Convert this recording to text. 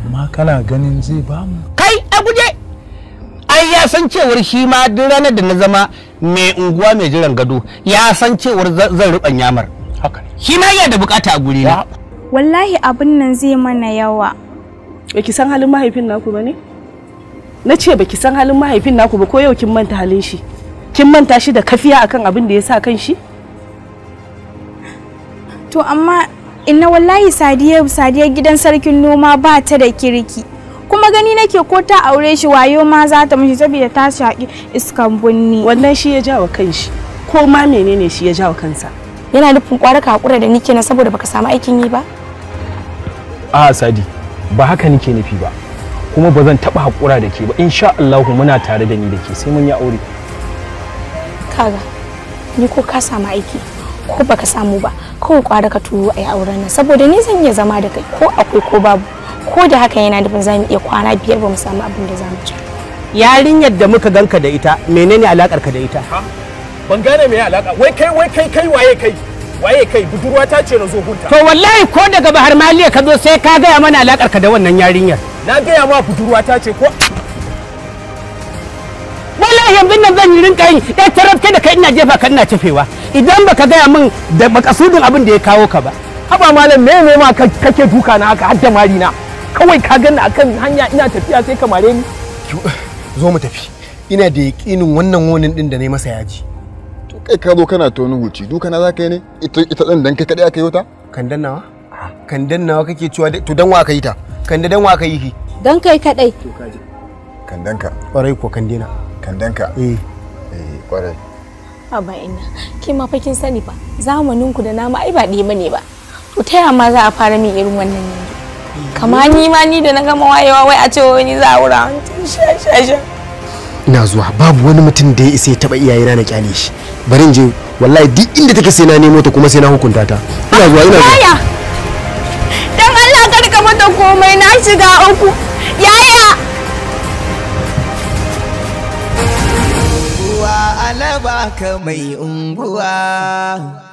amma kana ganin zai bamu kai a guje ai ya san cewar shi ma duk ranar da na zama mai unguwa mai jiran gado ya san cewar za- zan ruɓan yamar haka ne shi ma yana da bukata a guri na wallahi abin nan zai mana yawa baki san halin mahaifin naku ba ne na ce baki san halin mahaifin naku ba ko yau kin manta halin shi kin manta shi da kafiya akan abin da ya sa kan shi to amma inna wallahi sadiya sadiya gidan sarkin noma ba ta da kirki kuma gani nake ko ta aure shi wayo ma za ta mishi saboda ta shaƙi iskan bunni wannan shi ya jawo kan shi ko ma menene shi ya jawo kansa yana nufin kwara ka hakura da ni kenan saboda baka samu aikin yi ba a sadi ba haka nake nufi ba kuma ba zan taba hakura da ke ba insha Allahu muna tare da ni da ke sai mun yi aure kaga ni ko ka samu aiki ko baka samu ba kawai kwara ka turo a yi auren nan saboda ni zan iya zama da kai ko akwai ko babu ko da haka yana nufin za mu iya kwana biyar ba mu samu abin da za mu ci yarinyar da muka ganka da ita menene alakar ka da ita ban gane me alaka wai kai wai kai kai waye kai waye kai budurwa ta ce na zo hunta to wallahi ko daga bahar maliya ka zo sai ka gaya mana alakar ka da wannan yarinyar na gaya ma budurwa ta ce ko wallahi yanzu nan zan yi rinka yi ɗaya tarar kai da kai ina jefa ka ina cefewa idan baka gaya min da makasudin abin da ya kawo ka ba haba malam me ne ma ka- kake duka na haka har da mari na kawai ka ganni akan hanya ina tafiya sai ka mare ni zo mu tafi ina da yaƙinin wannan wonin din da na yi masa yaji to kai ka zo kana ta wani huci duka na za ka yi ne ita ita ɗin dan kai kaɗai aka yi wata kandan nawa kandan nawa kake cewa dai- to dan wa aka yi ta kanda dan wa aka yi ki don kai kadai kandanka kwarai ko kandena kandanka eh eh kwarai ba ina ke ma fa kin sani fa zamanin ku da nama ai ba ɗaya bane ba to ta yaya ma za a fara min irin wannan yanzu kama ni ma ni da na gama wayewa wai a ce wani za a wura sha sha sha ina zuwa babu wani mutum da ya isa ya taba iyayena na kyale shi bari in je wallahi duk inda take sai na nemo ta kuma sai na hukunta ta ina zuwa ina zuwa yaya dan Allah kar ka mata komai na shiga uku yaya unguwa alaba ka mai unguwa